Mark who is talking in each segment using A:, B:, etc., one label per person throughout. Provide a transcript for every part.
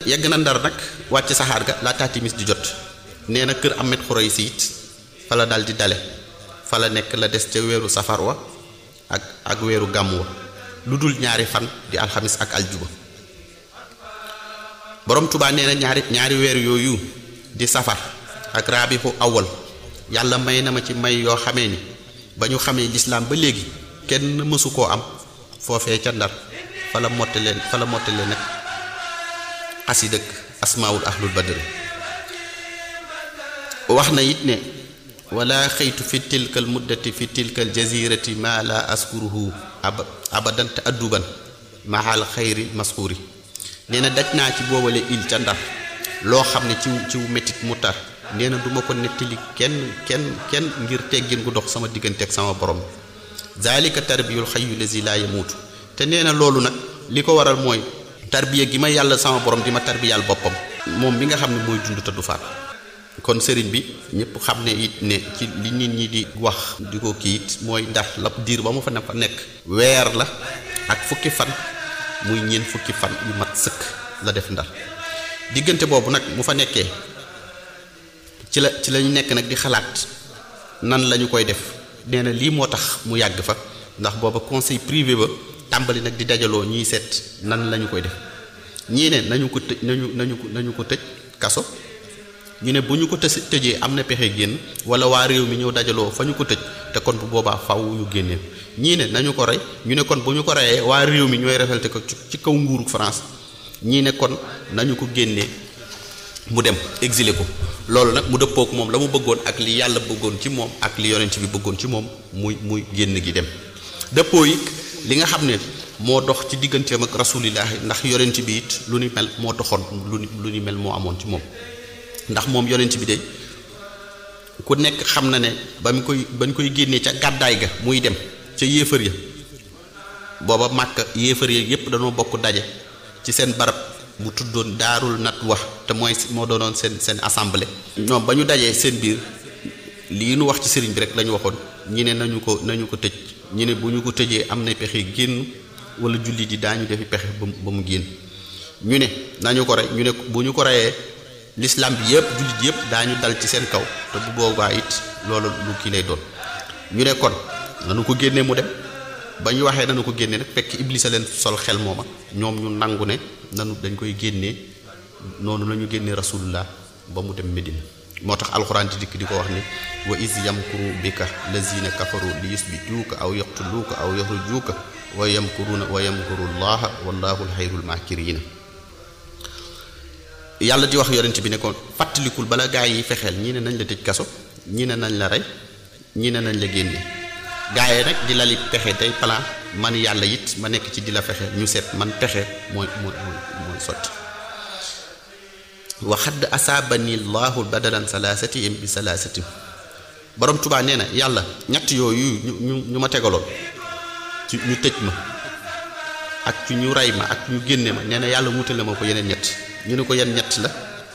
A: yegg na ndar nag wàcc saxaar ga laataa timis di jot nee na kër Ahmed Khoureyssi it fa la dal di dale fa la nekk la des ca weeru safar wa ak ak weeru gàmm wa lu dul ñaari fan di alxamis ak aljuba borom Tuubaa nee na ñaari ñaari weer yooyu di safar ak rabihu awal yàlla may na ma ci may yoo xamee ni ba ñu xamee lislaam ba léegi kenn mësu koo am foofee ca ndar fa la mottalee fa la mottalee nag xasi dëkk asmaawul ahlul badri wax na it ne wala xëytu fi tilkal muddati fi tilkal jazirati ma la askuruhu aba abadan te adduban mahal xayri maskuuri nee na daj naa ci boobale il ca ndar loo xam ne ciw ciw métit mu tar nee na du ma ko nettali kenn kenn kenn ngir teggin gu dox sama diggante ak sama borom zalika tarbiyul xayu lazi laa yamuutu te nee na loolu nag li ko waral mooy tarbiya gi ma yàlla sama borom di ma tarbiyal boppam moom bi nga xam ne mooy dund te du faat kon sëriñ bi ñëpp xam ne it ne ci li nit ñi di wax di ko kii it mooy ndax la diir ba mu fa ne fa nekk weer la ak fukki fan muy ñeent fukki fan yu mat sëkk la def ndar diggante boobu nag mu fa nekkee ci la ci lañu nekk nag di xalaat nan lañu koy def nee na lii moo tax mu yàgg fa ndax booba conseil privé ba tàmbali nag di dajaloo ñuy seet nan lañu koy def ñii ne nañu ko tëj nañu nañu ko nañu ko tëj kaso ñu ne bu ñu ko tës tëjee am na pexe génn wala waa réew mi ñëw dajaloo fa ñu ko tëj te kon bu boobaa faw ñu génnee ñii ne nañu ko rey ñu ne kon bu ñu ko reyee waa réew mi ñooy révolté ko ci kaw nguuru France ñii ne kon nañu ko génnee mu dem exilé ko loolu nag mu dëppook moom la mu bëggoon ak li yàlla bëggoon ci moom ak li yonent bi bëggoon ci moom muy muy génn gi dem dëppoo yi li nga xam ne moo dox ci digganteem ak rasulillahi ndax yonent bi it lu ni mel moo doxoon lu ni lu ni mel moo amoon ci moom ndax moom yonent bi de ku nekk xam na ne ba mu koy ba ñu koy génnee ca gàddaay ga muy dem ca yéefar ya booba màkk yéefar ya yépp dañoo bokk daje ci seen barab bu tuddoon daarul nat wax te mooy moo doonoon seen seen assemblée. ñoom ba ñu dajee seen biir lii nu wax ci sëriñ bi rek la ñu waxoon ñi ne nañu ko nañu ko tëj ñi ne bu ñu ko tëjee am na pexe génn wala julli di daañu defi pexe ba mu ba mu génn ñu ne nañu ko rey ñu ne bu ñu ko reyee l'islam bi yëpp jullit yëpp daañu dal ci seen kaw te bu boobaa it loolu lu kii lay doon ñu ne kon nanu ko génnee mu dem ba ñu waxee nanu ko génnee nag fekk iblis a leen sol xel mooma ñoom ñu nangu ne nanu dañ koy génnee noonu la ñu génnee rasulullah ba mu dem Medina moo tax alxuraan di dikk di ko wax ne wa is yamkuru bika lazina kafaru li yusbituuka aw yaqtuluuka aw yaxrujuuka wa yamkuruuna wa yamkuru llaha wallahu alxayrul maakiriina yàlla di wax yonent bi ne ko fàttalikul bala gaa yi fexeel ñii ne nañ la tëj kaso ñii ne nañ la rey ñii ne nañ la génne gaa yi nag di lali pexe tey plan man yàlla it ma nekk ci di la fexe ñu seet man pexe mooy mooy mooy sotti wa xadd asaabani llahu badalan salaasatihim bi salaasatim borom tubaa nee na yàlla ñett yooyu ñu ñu ñu ma tegaloon ci ñu tëj ma ak ci ñu rey ma ak ñu génne ma nee na yàlla wutale ma ko yeneen ñett ñu ne ko yan ñett la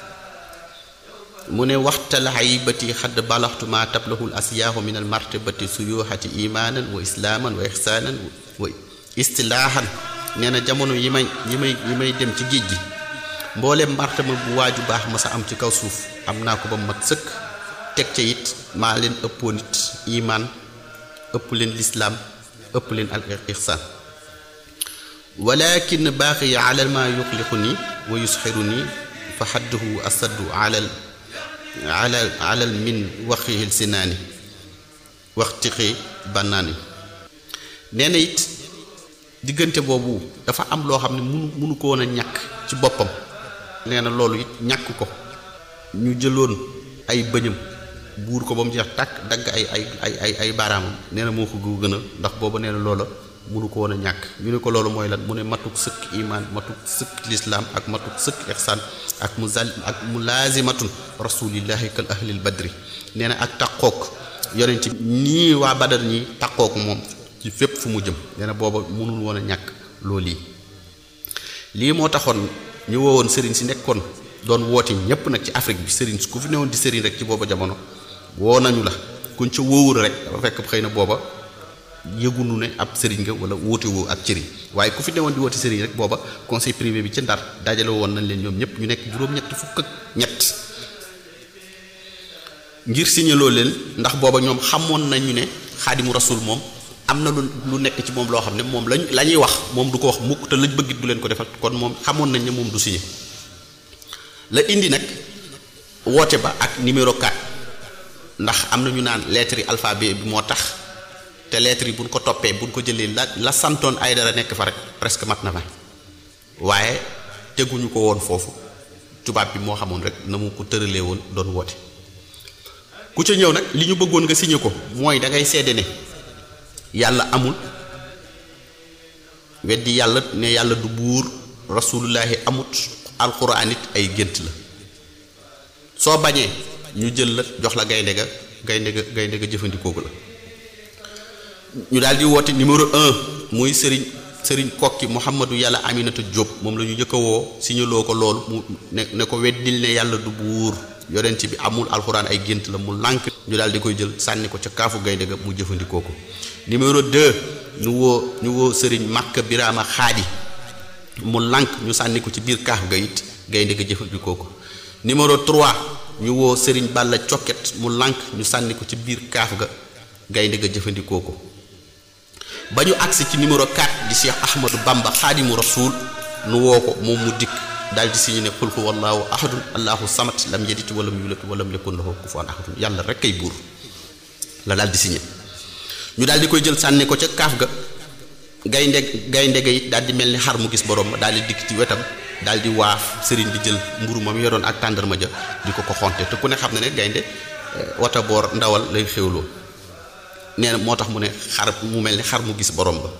A: mu ne waxtal haybati xadd balaxtu ma tablahul asiyaahu min al martabati suyuxati imaanan wa islaaman wa ixsaanan wa istilaahan nee na jamono yi may yi may yi may dem ci géej gi mboolem martaba bu waaju baax ma sa am ci kaw suuf am naa ko ba mat sëkk teg ca it maa leen ëppoo nit imaan ëpp leen lislaam ëpp leen al ixsaan walakin baaxiya ala ma yuxliqu nii wa yusxiru nii fa xadduhu asaddu alal alal alal min waxihil sinaani waxtixi bannaani nee na it diggante boobu dafa am loo xam ne munu munu ko woon a ñàkk ci boppam nee na loolu it ñàkk ko ñu jëloon ay bëñam buur ko ba mu jeex tàkk dagg ay ay ay ay ay baaraamam nee na moo ko gën a ndax booba nee na loola munu ko woon a ñàkk ñu ne ko loolu mooy lan mu ne matuk sëkk imaan matuk sëkk lislaam ak matuk sëkk ihsaan ak mu zal ak mu laazimatun rasulillahi kal ahlil badri nee na ak taqook yonent nii waa badar ñi taqook moom ci fépp fu mu jëm nee na booba munul woon a ñàkk loolu yi lii moo taxoon ñu woowoon sëriñ si nekkoon doon woote ñépp nag ci Afrique bi sëriñ ku fi newoon di sëriñ rek ci booba jamono woo nañu la kuñ ca wóowul rek dafa fekk xëy na booba yëgunu ne ab sëriñ nga wala wóote woo ak cëriñ waaye ku fi newoon di woote sëriñ rek booba conseil privé bi ci ndar dajale woon nañ leen ñoom ñëpp ñu nekk juróom-ñett fukk ak ñett ngir signaloo leen ndax booba ñoom xamoon nañu ne xaadimu rasul moom am na lu lu nekk ci moom loo xam ne moom lañ la ñuy wax moom du ko wax mukk te lañ bëggit du leen ko defal kon moom xamoon nañ ne moom du signé la indi nag woote ba ak numéro 4 ndax am na ñu naan lettre yi alphabet bi moo tax te lettre yi buñ ko toppee buñ ko jëlee la la santoon ay dara nekk fa rek presque mat na fa waaye teguñu ko woon foofu tubaab bi moo xamoon rek na mu ko tëralee woon doon woote ku ca ñëw nag li ñu bëggoon nga signé ko mooy da ngay seede ne yàlla amul weddi yàlla ne yàlla du buur rasulullahi amut alxuraan it ay gént la soo bañee ñu jël la jox la gaynde ga gaynde ga gaynde ga jëfandikoo ko la ñu daal di woote numéro un muy sëriñ sëriñ kokki Mouhamadou yàlla Aminata Diop moom la ñu njëkk a woo signaloo ko loolu mu ne ne ko weddil ne yàlla du buur yonent bi amul alxuraan ay gént la mu lànk ñu daal di koy jël sànni ko ca kaafu gaynde ga mu jëfandikoo ko numéro 2 ñu woo ñu woo sëriñ Makka Birama Xaadi mu lànk ñu sànni ko ci biir kaaf ga it gaynde ga jëfandikoo ko numéro 3 ñu woo sëriñ Balla Coket mu lànk ñu sànni ko ci biir kaaf ga gaynde ga jëfandikoo ko ba ñu agsi ci numéro 4 di Cheikh Ahmadou Bamba Xaadimu Rasuul nu woo ko moom mu dikk daal di signé ne qul huwa allahu ahadun allahu samad lam yalid walam yulad walam yakun lahu kufuwan ahadun yàlla rek kay buur la daal di signé ñu daal di koy jël sànni ko ca kaaf ga gaynde gaynde ga it daal di mel ni xar mu gis borom ba daal di dikk ci wetam daal di waaf sëriñ bi jël mburu ma mu yoroon ak tàndarma ja di ko ko xonte te ku ne xam ne ne gaynde wata boor ndawal lay xéwloo nee na moo tax mu ne xar mu mel ni xar mu gis borom ba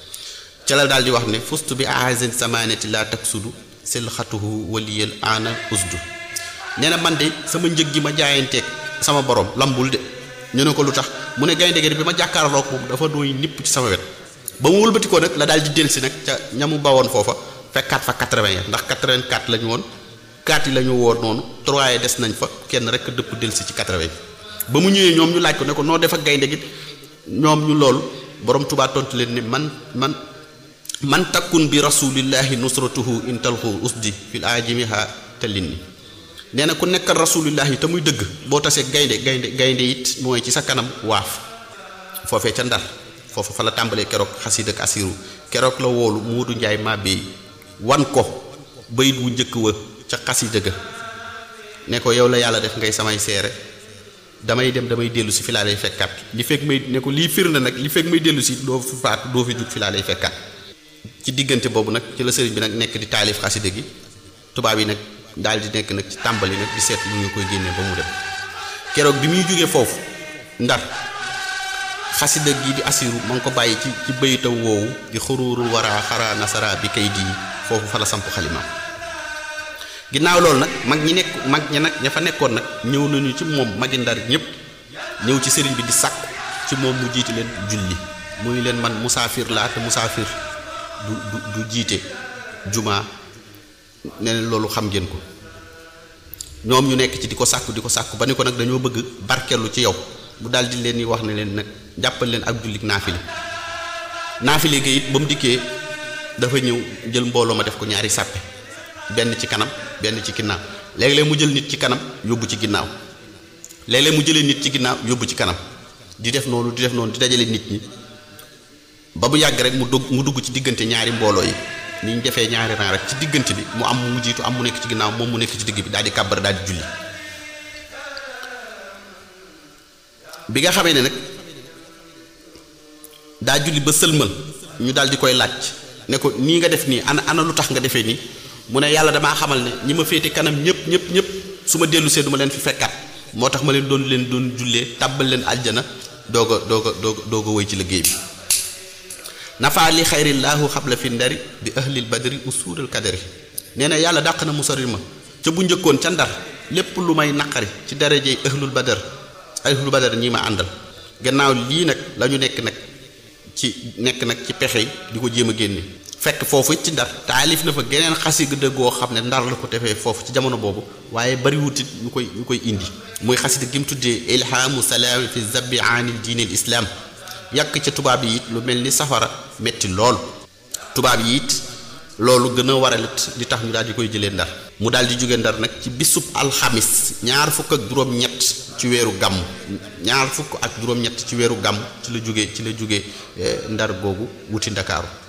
A: ca la daal di wax ne fustu bi ahazin samanati la taksudu sel xatuhu waliyal ana usdu nee na man de sama njëg gi ma jaayanteeg sama borom lambul de ñu ne ko lu tax mu ne gaynde gi bi ma jàkkaarloog moom dafa dooy nipp ci sama wet ba mu wëlbatikoo nag la daal di delsi nag ca ñamu bawoon foofa fekkaat fa 80 ya ndax 84 la ñu woon 4 yi la ñu woon noonu 3 yi des nañ fa kenn rek dëpp delsi ci 80 ba mu ñëwee ñoom ñu laaj ko ne ko noo def ak gaynde gi ñoom ñu loolu borom Tuubaa tontu leen ne man man man takkun bi rasulillahi nusratuhu intalxu usdi fil ajimiha tellin ni nee na ku nekkal rasulillahi te muy dëgg boo tasee gaynde gaynde gaynde it mooy ci sa kanam waaf foofee ca ndar foofu fa la tàmbalee keroog xasiid ak asiru keroog la woolu Moodu Njaay màbbee wan ko bayit wu njëkk wa ca xasiida ga ne ko yow la yàlla def ngay samay seere damay dem damay dellu si fi laa lay fekkaat li fekk may ne ko lii firnde nag li fekk may dellu si doo fi faatu doo fi jug fi laa lay fekkaat ci diggante boobu nag ci la sëriñ bi nag nekk di taalif xasida gi tubaab yi nag daal di nekk nag ci tàmbali nag di seet lu ñu koy génnee ba mu dem keroog bi muy jógee foofu ndar xasida gi di asiru ma ngi ko bàyyi ci ci bayitam woowu di xuruurul wara xara nasara bi kay di foofu fa la samp xalimaam ginnaaw loolu nag mag ñi nekk mag ñi nag ña fa nekkoon nag ñëw nañu ci moom magi ndar ñëpp ñëw ci sëriñ bi di sàkku ci moom mu jiite leen julli muy leen man musaafir laa te musaafir du du du jiite juma ne leen loolu xam ngeen ko ñoom ñu nekk ci di ko sàkku di ko sàkku ba ni ko nag dañoo bëgg barkeelu ci yow bu daal di leen di wax ne leen nag jàppal leen ak jullit naafile naafile gi it ba mu dikkee dafa ñëw jël mbooloo ma def ko ñaari sàppe benn ci kanam benn ci ginnaaw léeg-léeg mu jël nit ci kanam yóbbu ci ginnaaw léeg-léeg mu jëlee nit ci ginnaaw yóbbu ci kanam di def noonu di def noonu di dajale nit ñi ba mu yàgg rek mu dugg mu dugg ci diggante ñaari mbooloo yi ni ñu defee ñaari rang rek ci diggante bi mu am mu jiitu am mu nekk ci ginnaaw moom mu nekk ci digg bi daal di kàbbar daal di julli bi nga xamee ne nag daa julli ba sëlmal ñu daal di koy laaj ne ko nii nga def nii ana ana lu tax nga defee nii mu ne yàlla damaa xamal ne ñi ma féete kanam ñëpp ñëpp ñëpp su ma dellu see du ma leen fi fekkaat moo tax ma leen doon leen doon jullee tàbbal leen aljana doog a doog a doog a doog a woy ci liggéey bi nafaa li xayrillaahu xabla fi ndari bi ahlil badri usuural kadari nee na yàlla dàq na mu sori ma ca bu njëkkoon ca ndar lépp lu may naqari ci darajey ahlul badar ahlul badar ñi ma àndal gannaaw lii nag la ñu nekk nag ci nekk nag ci pexe yi di ko jéem a génne fekk foofu ci ndar taalif na fa geneen xasida goo xam ne ndar la ko defee foofu ci jamono boobu waaye bariwutit ñu koy ñu koy indi muy xasida gi mu tuddee ilhaamu salaami fi zabbi aanil diinil islaam yàq ca tubaab yi it lu mel ni safara metti lool tubaab yi it loolu gën a waralit li tax ñu daal di koy jëlee ndar mu daal di jóge ndar nag ci bisub alxamis ñaar fukk ak juróom-ñett ci weeru gàmm ñaar fukk ak juróom-ñett ci weeru gàmm ci la jóge ci la jóge ndar googu wuti ndakaaru